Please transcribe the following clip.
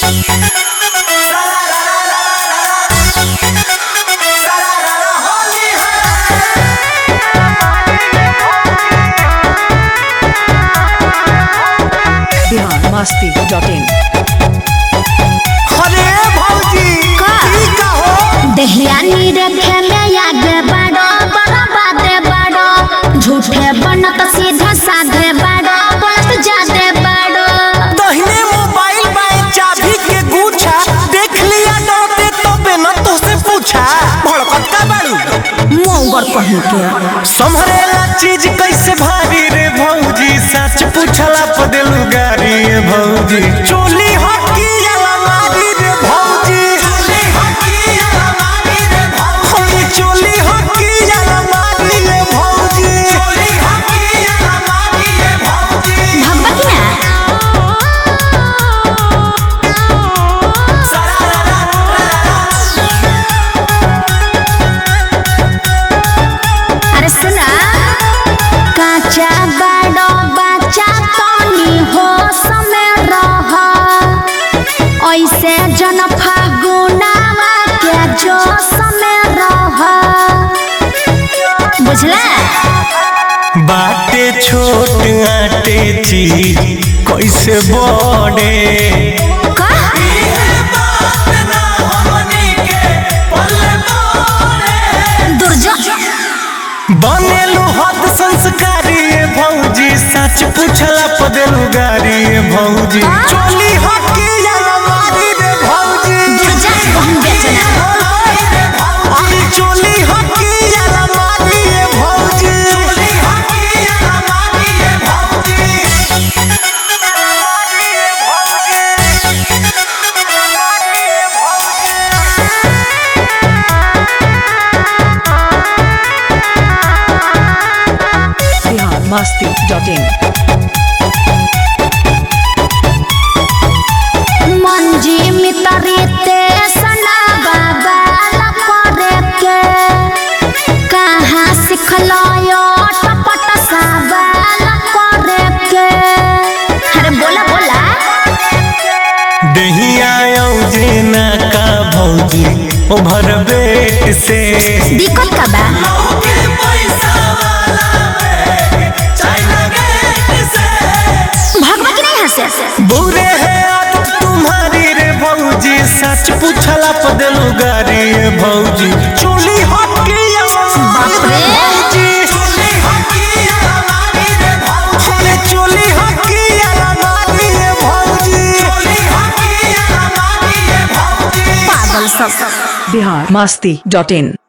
Bihar Masti dot in अरे भौजी का? ई का हो देहयानी रखे में आगे बढ़ो बड़ा बाते बढ़ो झूठे बनत सीधा साधे बढ़ो बोलत जादे बढ़ो दहिने मोबाइल बाए चाबी के गुच्छा देख लिया डरते तो बिना तो से पूछा भड़कत का बाड़ू मोंगर कहीं के संभरेला चीज कैसे भारी रे भौजी सच पूछला पदेलू गारी रे भौजी चोली हकी अलमारी रे भौजी चोली हकी अलमारी रे भौजी चोली हकी अलमारी रे भौजी चोली हकी अलमारी रे भौजी भब्बा की ना अरे सुना काचा बड़ो बच्चा तनी हो समय रह ऐसे जन फागुनावा के जो समय रह बुझला बाटे छोट आटे चीज कैसे बड़े का दुर्जो बनेलू हद संस्कारी ये भौजी सच पूछला पदेलू गारी ये भौजी हाँ? चोली हकी अलमारी रे भौजी दुर्जा कहूँ बेचना अरे चोली हकी अलमारी रे भौजी चोली हकी अलमारी रे भौजी बिहार मस्ती डॉट इन मंजी मितरीते सना बाबा लपरे के कहाँ सिखलो यो टपट साबा लपरे के अरे बोला बोला दहिया औजे ना का भौजी ओभर बेट से दिक्कत का बा भगवा की नहीं हंसे बुरे है आदत तुम्हारी रे भौजी सच पूछला पदलू गारी रे भौजी चोली हकी बाप रे। चोली हकी अलमारी रे भौजी अरे चोली हकी अलमारी रे भौजी चोली हकी अलमारी रे भौजी पागल सब बिहार मस्ती डॉट इन